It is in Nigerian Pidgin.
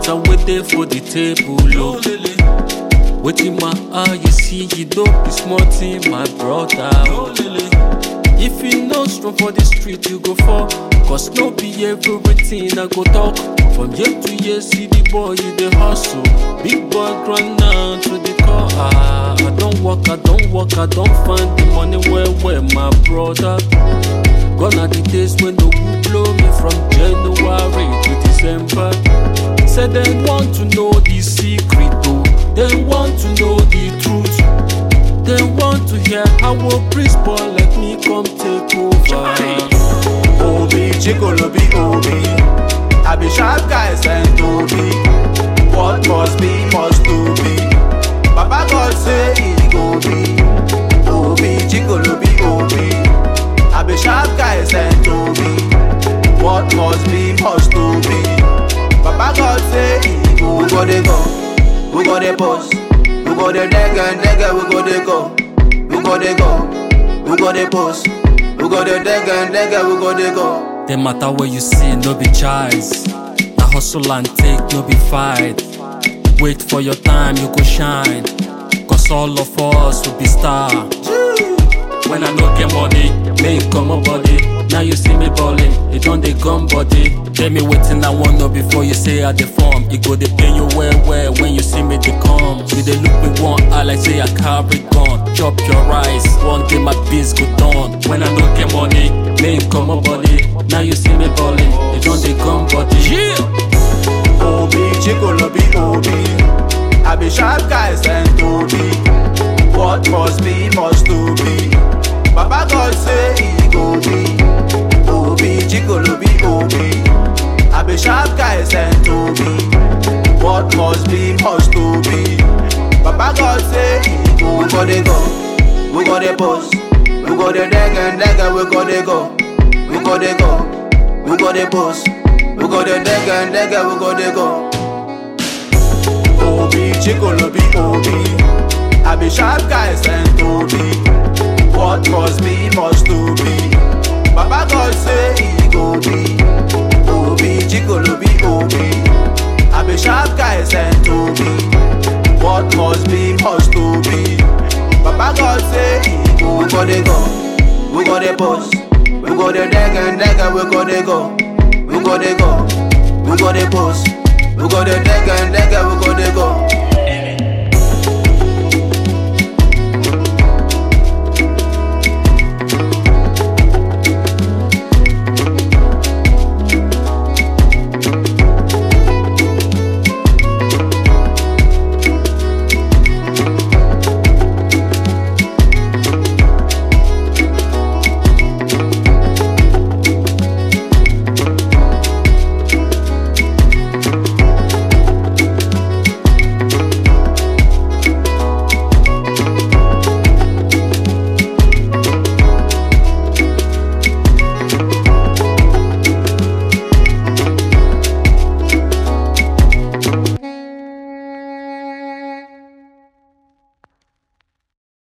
matter wey dey for the table o. Wetin my eye you see, you no be small thing, my brother. o. If you no strong for the street, you go fall. Cause no be everything I go talk. From year to year, see the boy, you dey hustle. Big boy grind down to the core. Ah, I don't work, I don't work, I don't find the money where, where, my brother. Gone are the days when the wind blow me from January to December. Say they want to know the secret, though. They want to know the truth. They want to hear how a priest boy like me come take over. Obi, Chikolobi, Obi. I be sharp guy sent Obi. What must be, must to be. Papa God say it go be. Obi, Chikolobi, Obi. I be sharp guy sent Obi. What must be, must to be. Papa God say it go. We go dey go. We go dey post. We go dey nigga, nigga. We go dey go. We go dey go. We go dey post. We go dey nigga, nigga. We go dey go. The matter where you see, no be choice. Na hustle and take, no be fight. Wait for your time, you go shine. Cause all of us will be star. When I no get money, make come my body. Now you see me balling, it don't dey gum body. Tell me waiting I want know before you say I dey form. It go dey pain you well well when you see me dey come. You dey look me one eye like say I carry gun. Chop your rice, one day my biz go done. When I no get money, make come my body. Now you see me balling, it don't dey gum body. Yeah. Obi, Chikolobi, Obi. I be sharp guy sent Obi. What must be, must to be. Papa God say it go be. Obi, Chikolobi, Obi. I be sharp guy sent Obi. What must be, must to be. Papa God say it go. We go dey go. We go dey post. We go dey nigga, nigga. We go dey go. We go dey go. We go dey post. We go dey nigga, nigga. We go dey go. Obi, Chikolobi, Obi. I be sharp guy sent Obi. What must be, must to be. Papa God say it go be. Obi, Chikolobi, Obi. I be sharp guy sent Obi. What must be, must to be. Papa God say it go. We go dey go. We go dey post. We go dey nigga, nigga. We go dey go. We go dey go. We go dey post. We go dey nigga, nigga. We go dey go.